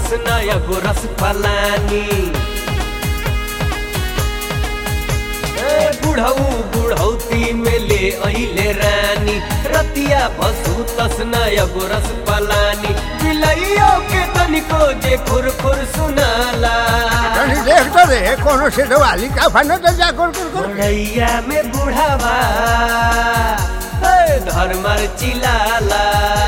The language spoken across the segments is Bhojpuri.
तसना एगो रस पलानी ए बुढ़ऊ बुढ़ौती में ले अइले रानी रतिया भसु तसना एगो रस पलानी बिलैयो के तनिको जे खुर खुर सुनाला तनी देख तो रे कोनो से वाली का फनो तो जा कर कर कर मड़ैया में बुढ़ावा ए, धर्मर चिलाला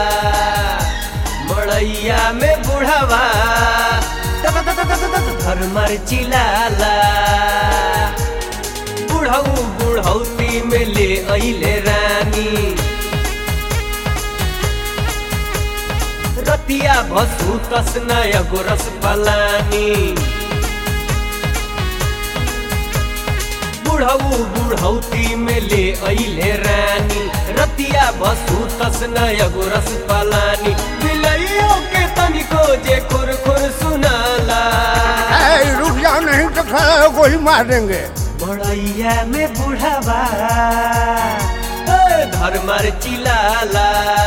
मड़ैया में बुढ़ावा त- त- त- त- त- त- धर्मर चिलाला बुढ़ऊ बुढ़ौती में ले अइले रानी रतिया भसु तसना एगो रस पलानी बुढ़ऊ बुढ़ौती में ले अइले रानी रतिया बसु तसना एगो रस पलानी बिलैयो के तनिको जे खुर खुर सुनाला ए रुक जाओ नहीं तो खड़ा हो गोली मार देंगे बड़ैया में बुढ़ावा ए, धर्मर चिलाला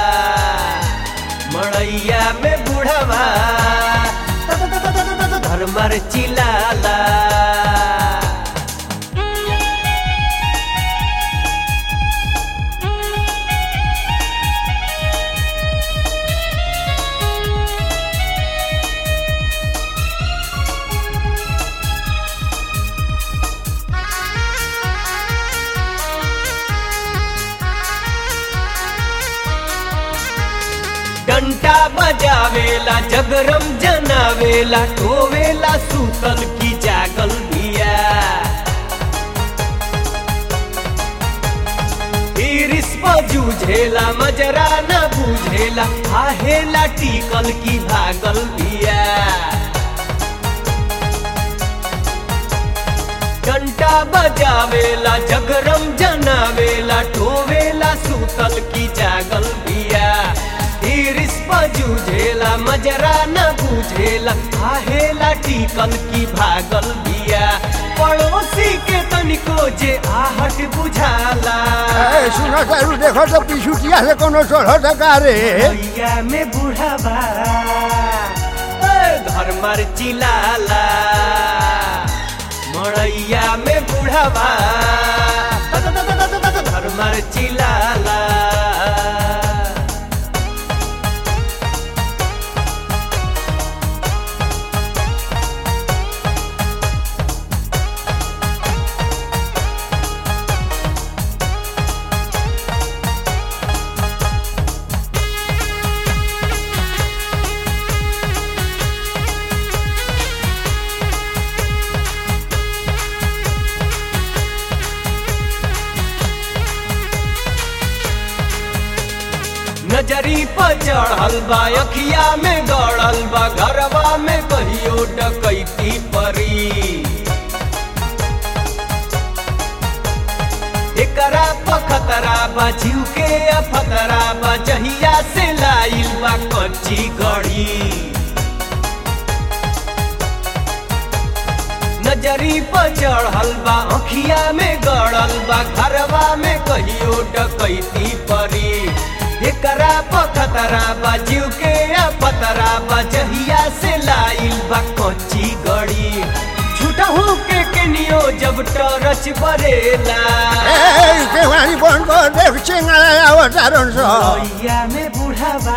मड़ैया में बुढ़ावा त- त- त- त- त- त- धर्मर चिलाला घंटा बजावेला जगरम जनावेला टोवेला सूतल की जागल बिया इरिस पर जूझेला मजरा न बुझेला आहेला टिकल की भागल बिया घंटा बजावेला जगरम जनावेला टोवेला सूतल की जागल बिया इरिस जूझेला मजरा न बुझेला आहेला टिकल की भागल बिया पड़ोसी के तनिको जे आहट बुझाला ए सुनो तारू देखो तो पिछुटिया से कोनो चढ़ो तो का रे भैया में बुढ़ावा धर्मर चिलाला मड़ैया में बुढ़ावा धर्मर चिलाला नजरी पर चढ़ल बा अखिया में गड़ल बा घरवा में कहियो डकैती परी एकरा पखतरा बा जीव के अफतरा बा जहिया से लाइल बा कच्ची गढ़ी नजरी पर चढ़ल बा अखिया में गड़ल बा घरवा में कहियो डकैती परी एकरा पखतरा बा जीव के पतरा बा जहिया से लाइल बा कच्ची गड़ी झूठहू के केनियो जब टरच बरेला ए केवानी बंद कर देख चिंगाला अवतारण सो भैया में बुढ़ावा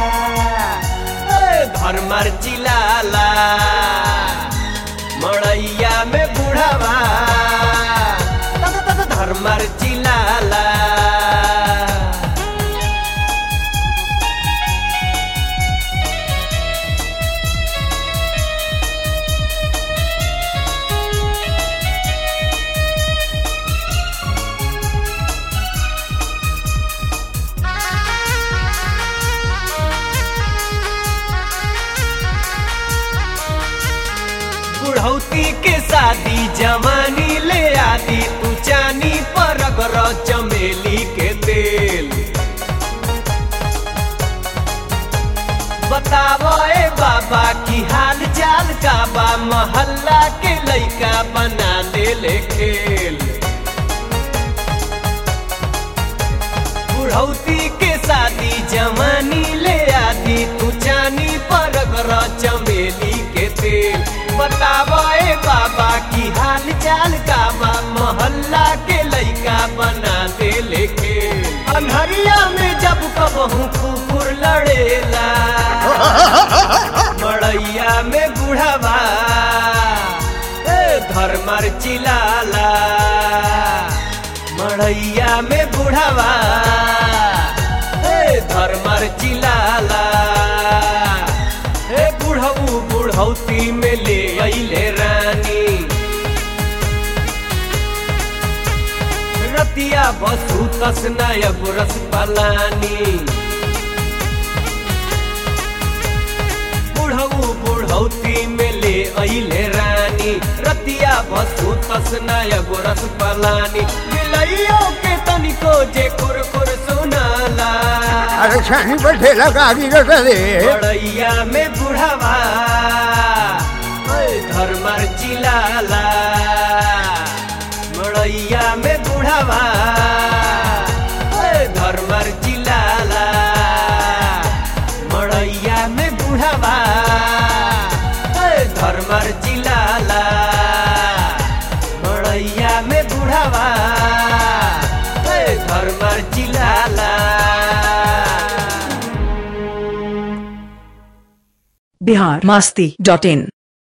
धर्मर चिलाला मड़ैया में बुढ़ावा धर्मर चिलाला बुढ़ौती के शादी जवानी ले आदि तू चानी पर अगर चमेली के तेल बतावो ए बाबा की हाल चाल का बा मोहल्ला के लइका बना दे ले खेल बुढ़ौती के शादी जवानी ले आदि तू चानी पर अगर चमेली हूँ कुकुर लड़ेला मड़ैया में बुढ़ावा ए धर्मर चिलाला मड़ैया में बुढ़ावा ए धर्मर चिलाला ए बुढ़ऊ बुढ़ौती में ले अइले रानी रतिया बसु तस नायक रस पलानी बुढ़ऊ बुढ़ौती में ले अइले रानी रतिया बसु तस नायक रस पलानी मिलइयो के तनिको जे कुरकुर सुनाला अरे छानी पर ठेला गाड़ी रटा रे बड़ैया में बुढ़ावा ओए धर्मर चिलाला मड़ैया में बुढ़ावा ओए धर्मर चिलाला मड़ैया में बुढ़ावा ओए धर्मर चिलाला मड़ैया में बुढ़ावा ओए धर्मर चिलाला बिहार मस्ती डॉट इन